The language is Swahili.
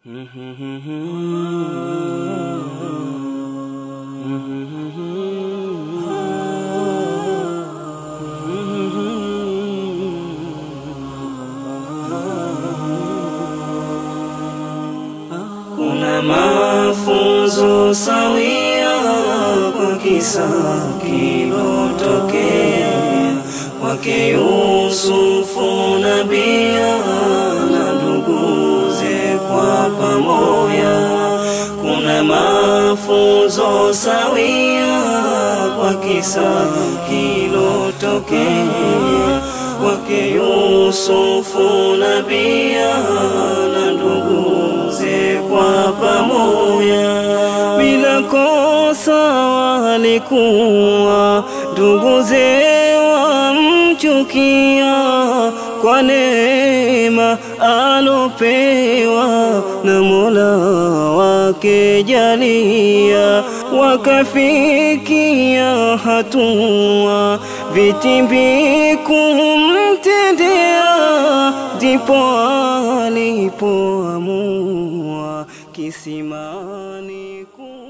Kuna mafunzo sawia kwa kisa kilotokea kwake Yusufu nabia na nduguze kwa pamoja. Kuna mafunzo sawia kwa kisa kilotokea kwake Yusufu nabia na nduguze kwa pamoja. Bila kosa walikuwa nduguze wamchukia kwa neema alopewa na Mola wake jalia, wakafikia hatua vitimbi kumtendea, ndipo alipoamua kisimani ku